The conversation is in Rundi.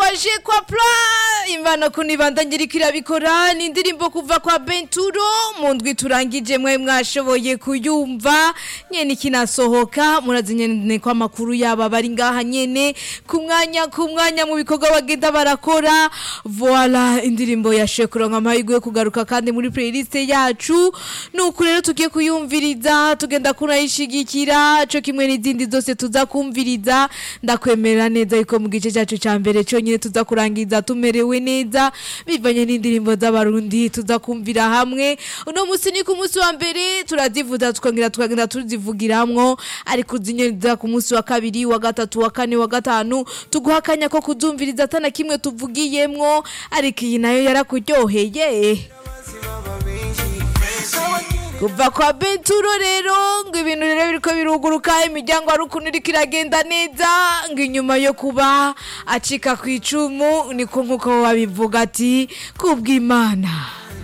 waje kwa pla imvano kunibanda ngiriko irabikora ni indirimbo kuva kwa Benturo mu ndwi turangije mwe mwashoboye kuyumva nyene ikinasohoka murazi nyene ko amakuru yaba bari ngaha nyene ku mwanya ku mwanya mu bikorwa bagenda barakora voila indirimbo yashoye kuronka amahirwe yo kugaruka kandi muri playlist yacu nuko rero tugiye kuyumviriza tugenda kunayishigikira co kimwe n'izindi zose tuza kumviriza ndakwemera neza yuko mu gice cyacu ca mbere conyine tuza kurangiza tumerewe neza bivanye n'indirimbo z'abarundi tuza kumvira hamwe uno musi ni ku munsi wa mbere turazivuza tukongera tukagenda tuzivugiramwo ariko uzinyuriza ku munsi wa kabiri wa gatatu wa kane wa gatanu tuguha akanya ko kuzumviriza atana kimwe tuvugiyemwo ariko iyi nayo yarakuryoheye kuva kwa Benturo rero ngo ibintu rero biriko biruguruka imiryango ari ukuntu iriko iragenda neza ngo inyuma yo kuba acika ku icumu niko nkuko babivuga ati kubw'Imana